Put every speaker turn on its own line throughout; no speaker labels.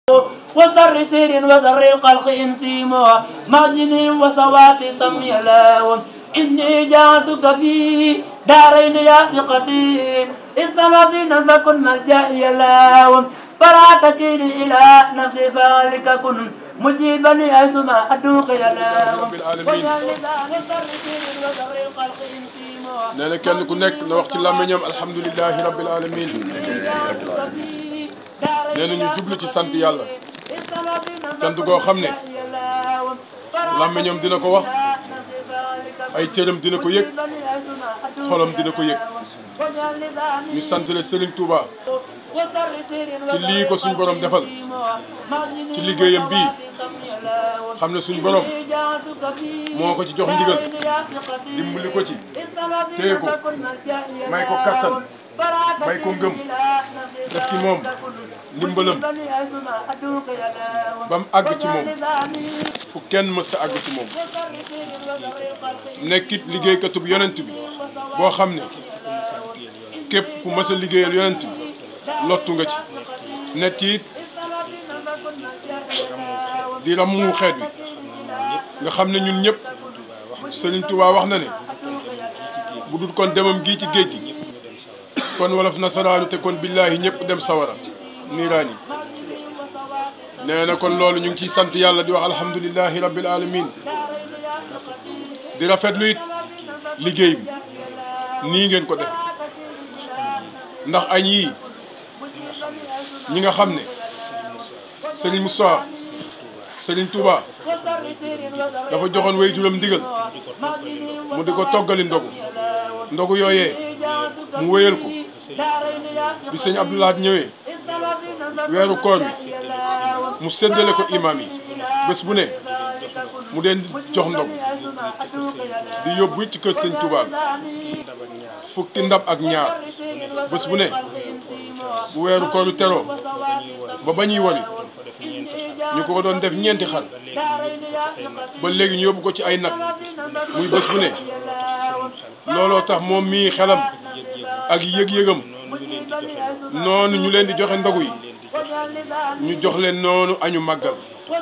وسر سير وذر القلق انسيمو معجن وسوات سمي لاون إني جعلتك في دارين يا ثقتي استنصينا فكن ملجئي لاون فلا تكيني إلى نفسي فذلك كن مجيبني أيسما أدوك يا لاون
رب العالمين.
وجعل لسان سر سير وذر القلق انسيمو
nee na kenn ku nekk na wax ci làmmiñam alhamdulilahi rabbil alamin nee na ñu jublu ci sant yàlla cant goo xam ne làmmiñam dina ko wax ay cëram dina ko yëg xolam dina ko yëg ñu sant le Serigne Touba ci lii ko suñ borom defal ci liggéeyam bii xam ne suñ borom moo ko ci jox ndigal dimbali ko ci téye ko may ko kattan may ko ngëm def ci moom ndimbalam ba mu àgg ci moom fu kenn mës a àgg ci moom nekkit liggéeykatub yonent bi boo xam ne képp ku mës a liggéeyal yonent bi lottu nga ci nekk it di ramu xeet wi nga xam ne ñun ñëpp Sëriñ Tuubaa wax na ne bu dul kon demam gii ci géej gi kon wolof nasaraanu te kon billaahi ñëpp dem sawara niiraan yi nee na kon loolu ñu ngi ciy sant yàlla di wax alhamdulilahi rabbil alamin di rafetlu it liggéey bi nii ngeen ko def ndax añ yii ñi nga xam ne Serigne Moussa Serigne Touba dafa joxoon way juram ndigal mu di ko toggali ndogu ndogu yooyee mu wéyal ko bi sëñ Abdoulahat ñëwee weeru koor wi mu séddale ko imam yi bés bu ne mu deen jox ndogu di yóbbu ci kër sëñ Touba fukki ndab ak ñaar bés bu ne bu weeru kooru teroo ba ba ñuy wari ñu ko doon def ñeenti xar ba léegi ñu yóbbu ko ci ay nag muy bés bu ne looloo tax moom mii xelam ak yëg-yëgam noonu ñu leen di joxe ndogu yi ñu jox leen noonu añu màggal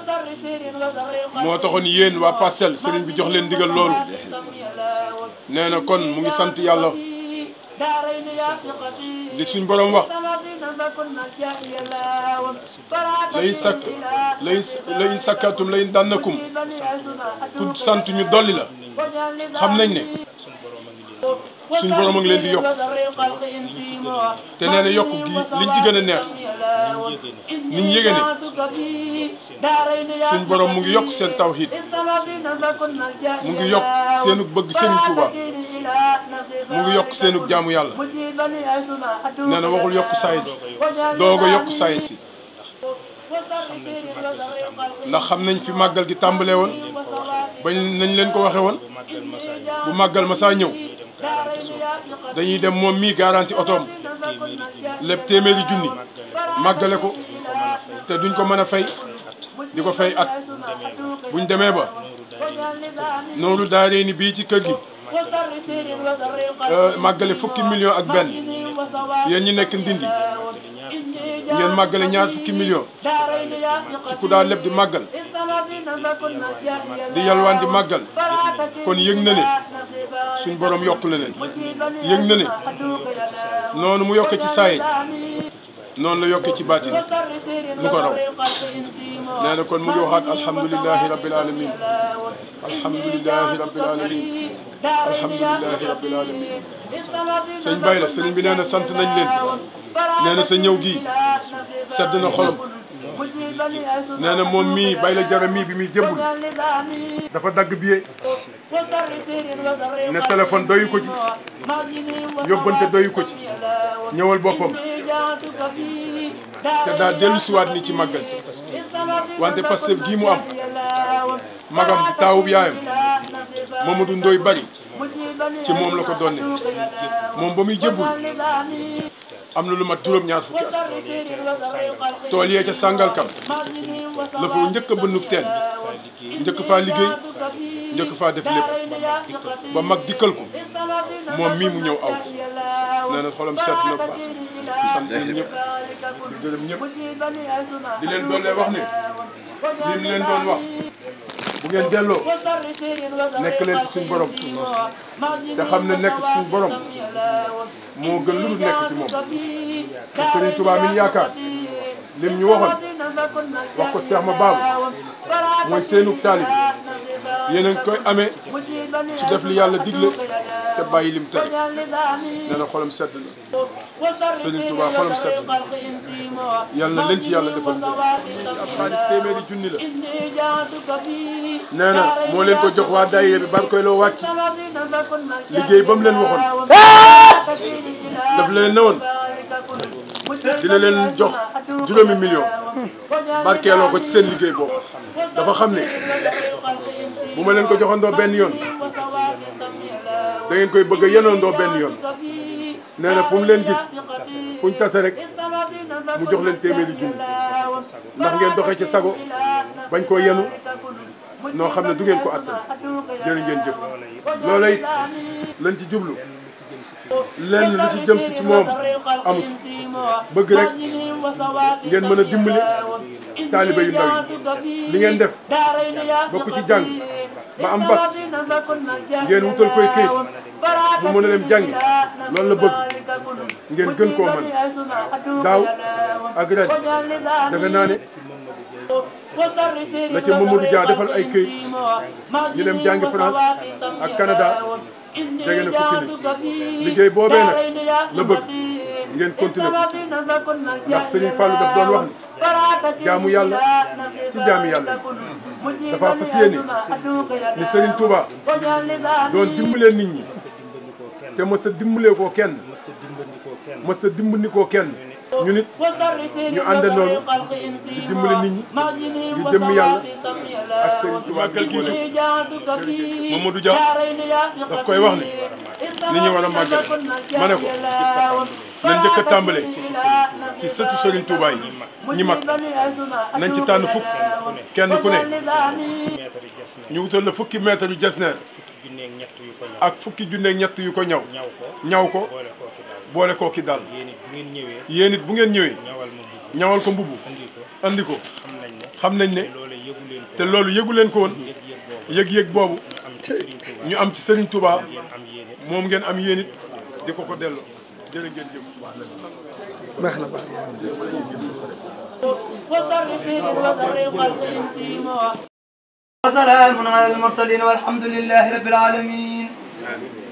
moo taxoon yéen waa Parcelles sëriñ bi jox leen ndigal loolu nee na kon mu ngi sant yàlla li suñ borom wax layin sakk layin layin sakkatum layin dànnakum ku sant ñu dolli la xam nañ ne suñ borom a ngi leen di yokk te nee na yokk gi liñ ci gën a neex niñ yége ne suñ borom mu ngi yokk seen tawhid mu ngi yokk seenu bëgg Serigne Touba mu ngi yokk seenu jaamu yàlla nee na waxul yokk saayit si doog a yokk saayit si ndax xam nañ fi màggal gi tàmbalee woon bañ nañ leen ko waxee woon bu màggal ma saa ñëw dañuy dem moom mii garanti otoom lépp téeméeri junni màggale ko te duñ ko mën a fay di ko fay at buñ demee ba nooru daaree ni bii ci kër gi màggale fukki million ak benn yéen ñi nekk ndindi ngeen màggale ñaar fukki million ci ku daa leb di màggal di yalwaan di màggal kon yëg na ne suñ borom yokk la leen yëg na ne noonu mu yokke ci saaye noonu la yokke ci baatin lu ko raw nee na kon mu ngi waxaat alhamdulilahi rabbil alamin alhamdulilahi rabbil alamin alhamdulilahi rabbil alamin sëñ Baye la sëriñ bi nee na sant nañ leen nee na sa ñëw gii sedd na xolam nee na moom mii Baye la jara mii bi muy jëmbul dafa dagg billet ne téléphone doyu ko ci yóbbante doyu ko ci ñëwal boppam te daa dellu siwaat ni ci màggal wante Pastef gii mu am magam bi taawub yaayam Mamadou Ndoye bari ci moom la ko donne moom ba muy jëmbul am na lu mat juróom-ñaar fukki at tool yee ca Sàngalkam la fa njëkk a bënnub teen njëkk faa liggéey njëkk faa def lépp ba mag dikkal ko moom mii mu ñëw aw nee na xolam sedd na baax di sant ñun ñëpp di gërëm ñëpp di leen doon lee wax ne li mu leen doon wax bu ngeen delloo nekk leen ci suñu borom te xam ne nekk ci suñu borom moo gën lu dul nekk ci moom te Serigne Touba mi ñu yaakaar lim ñu waxoon wax ko Cheikh ma baabu mooy seenug taalib yéen a ngi koy amee ci def li yàlla digle te bàyyi lim tere nee na xolam sedd na Serigne Touba xolam sedd na yàlla na leen ci yàlla defal ngeen ab xaalis téeméeri junni la nee na moo leen ko jox waa daayira bi bar koy loo wàcc liggéey ba mu leen waxoon daf leen ne woon dina leen jox juróomi million barkeeloo ko ci seen liggéey boobu dafa xam ne bu ma leen ko joxandoo benn yoon da ngeen koy bëgg a yenoondoo benn yoon nee na fu mu leen gis fu ñu tase rek mu jox leen téeméeri junni ndax ngeen doxee ci sago bañ koo yenu noo xam ne du ngeen ko attan jërë ngeen jëf loola it lañ ci jublu lenn lu ci jëm si ci moom amu ci bëgg rek ngeen mën a dimbali taaliba yu ndaw yi li ngeen def bokk ci jàng ba am bac ngeen wutal koy këyit mu mën a dem jàngi loolu la bëgg ngeen gën koo mën daaw ak ren defe naa ne la ca Mamadou Dia defal ay këyit ñu dem jàngi France ak Canada jege na fukki nit liggéey boobee nag la bëgg ngeen continuer ko ndax Serigne Fallou daf doon wax ni jaamu yàlla ci jaami yàlla yi dafa fas yéene ni Serigne Touba doon dimbalee nit ñi te mës a dimbalee koo kenn mës a dimbali koo kenn ñu nit ñu ànd noonu di dimbali nit ñi di jëmm yàlla ak Serigne Touba màggal gii dugg Mamadou Dia daf koy wax ne ni ñu war a màggal ma ne ko nañ njëkk a tàmbale ci sëtu Serigne Touba yi ñi mag nañ ci tànn fukk kenn ku ne ñu wutal la fukki mètre yu jasneer ak fukki junneeg ñett yu ko ñaw ñaw ko boole koo ki daal yéen it bu ngeen ñëwee ñawal ko mbubu andi ko xam nañ ne te loolu yëgu leen ko woon yëg-yëg boobu ñu am ci Serigne Touba moom ngeen am yéen it di ko ko delloo jërë ngeen jëf
baax na baax
وسلام على المرسلين والحمد لله رب العالمين